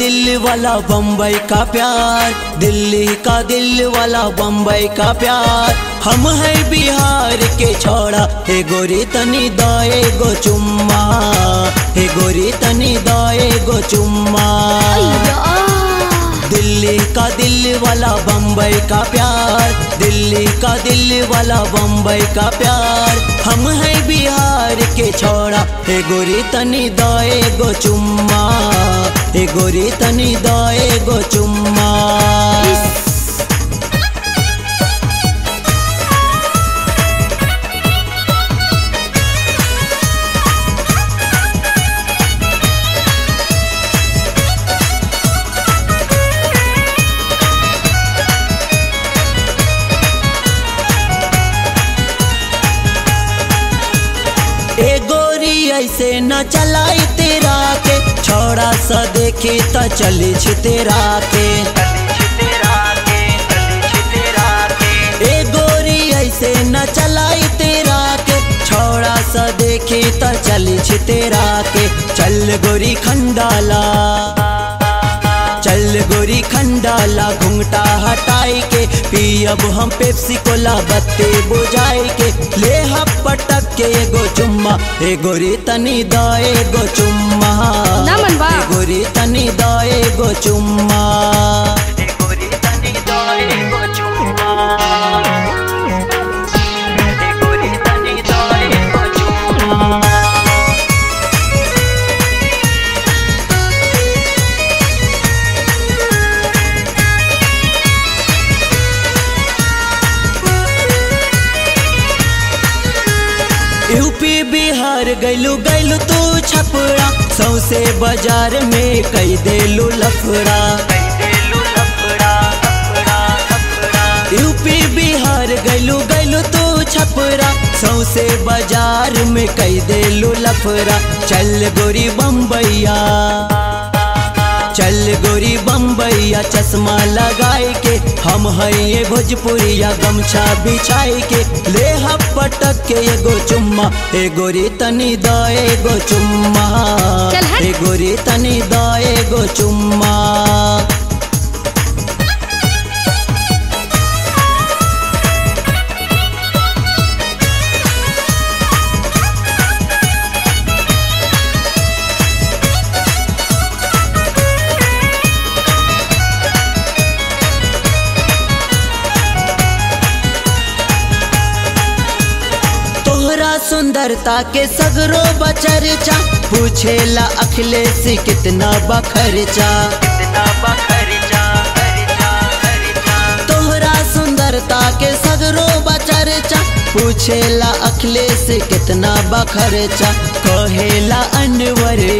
दिल वाला बम्बई का प्यार दिल्ली का दिल वाला बम्बई का प्यार हम है बिहार के छोड़ा हे गोरी तनी दाए गो चुम्मा हे गोरी तनी दाए गो चुम्मा दिल्ली का दिल वाला बम्बई का प्यार दिल्ली का दिल वाला बम्बई का प्यार हम है बिहार के छोड़ा हे गोरी तनी दाए गो चुम्मा हे गोरी तनी दाए गो चुम्मा ए गोरी ऐसे न चलाई तेरा के छोड़ा सा देखे त चली छ तेरा के ए गोरी ऐसे न चलाई तेरा के छोड़ा सा देखे त चली छ तेरा के चल गोरी खंडाला चल गोरी खंडाला घुंघटा हटाई के पियब हम पेप्सी कोला बत्ती बुझाई के ले हम पटक के एगो चुम्मा ए गोरी तनी दाए गो चुम्मा ना मन बा। ए गोरी तनी दाए गो चुम्मा ए गोरी तनी दाए गो चुम्मा ए गोरी तनी दाए गो चुम्मा यूपी बिहार गैलू गैलू तू छपड़ा सौसे बाजार में कई देलू लफड़ा यूपी बिहार गैलू गैलू तू छपरा सौसे बाजार में कई देलू लफड़ा चल गोरी बम्बैया चल गोरी बम्बैया चश्मा लगाए के हम है ये भोजपुरिया गमछा बिछाई के ले हम पटक के एगो चुम्मा ए गोरी तनी दाए गो चुम्मा चल हट। ए गोरी तनी दाए गो चुम्मा तोहरा सुंदरता के सगरो बचरचा पूछेला अखिलेश कितना बखरचा तोहरा सुंदरता के सगरो बचरचा पूछेला अखिलेश कितना बखरचा कहेला अनवरे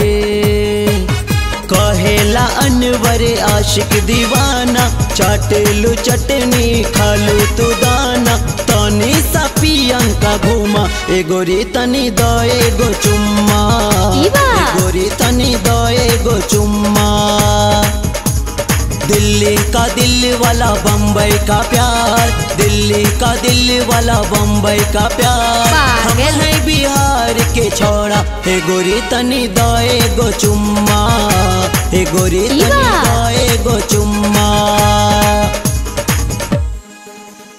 कहेला अनवरे आशिक दीवाना चाटेलू चटनी खालू तू दाना तनी सा पियंका घूमा ए गोरी तनी दए गो चुम्मा ई बा। ए गोरी तनी दए गो चुम्मा दिल्ली का दिल वाला बम्बई का प्यार दिल्ली का दिल वाला बम्बई का प्यार हम पागल। है बिहार के छोड़ा हे गोरी तनी दाए गो चुम्मा हे गोरी ई तनी बा। दाए गो चुम्मा